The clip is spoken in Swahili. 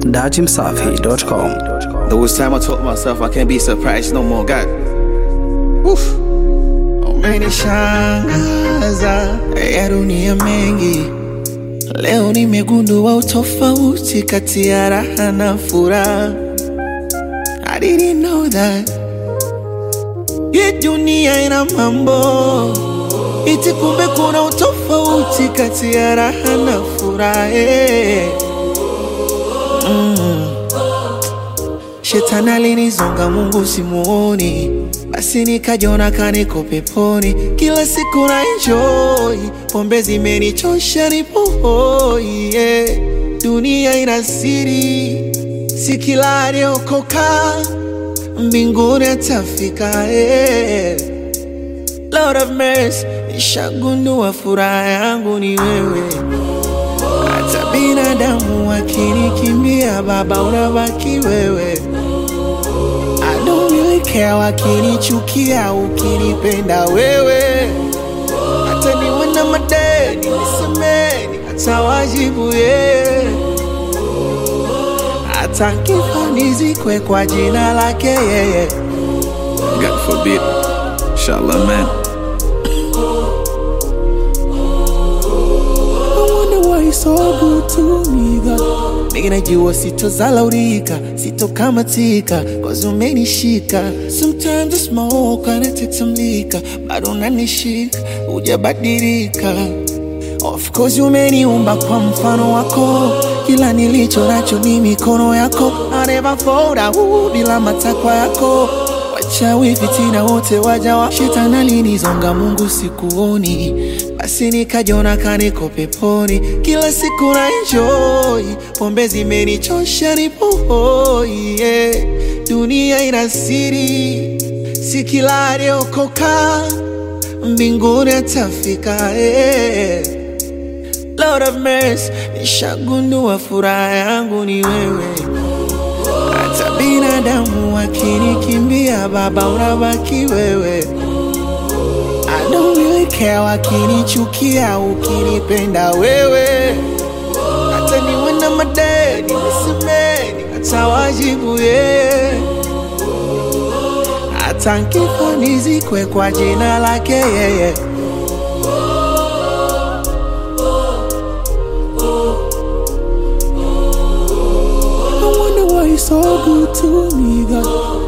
dajimsafi.com. There was time I told myself I can't be surprised no more. God. Woof. Umenishangaza ya dunia mengi. Leo nimegundua utofauti kati ya raha na furaha. I didn't know that. Hii dunia ina mambo iti, kumbe kuna utofauti kati ya raha na furaha. eh. Shetani alinizonga, Mungu simuoni, basi nikajiona kaniko peponi. Kila siku na enjoy, pombe zimenichosha, nipo hoi yeah. Dunia ina siri, si kila aliokoka mbinguni atafika yeah. Lord of mercy, nishagundua furaha yangu ni wewe hata binadamu wakinikimbia, Baba unabaki wewe. I don't really care wakinichukia, ukinipenda wewe. Hata niwe na madeni nisemeni, hata wajibu yeye. Hata nkifa nizikwe kwa jina lake yeye. God forbid. Inshallah, man. I wonder why you're so good to me, God. Nigga, najua sitozalaurika, sitokamatika, cause umenishika. Sometimes I smoke and I take some liquor, bado unanishika, hujabadilika. Of course umeniumba kwa mfano wako, kila nilicho nacho ni mikono yako. I never fold out bila matakwa yako. Wachawi fitina wote waja wa shetani alinizonga, Mungu sikuoni, basi nikajiona kaniko peponi. Kila siku na enjoy, pombe zimenichosha, nipo hoi yeah. Dunia ina siri, si kila aliokoka mbinguni atafika yeah. Lord of mercy, nishagundua furaha yangu ni wewe. Hata binadamu wakinikimbia, Baba unabaki wewe. I don't really care wakinichukia, ukinipenda wewe. Hata niwe na madeni nisemeni, hata wajibu yeye. Hata nkifa nizikwe kwa jina lake yeye. I wonder why you're so good to me, God.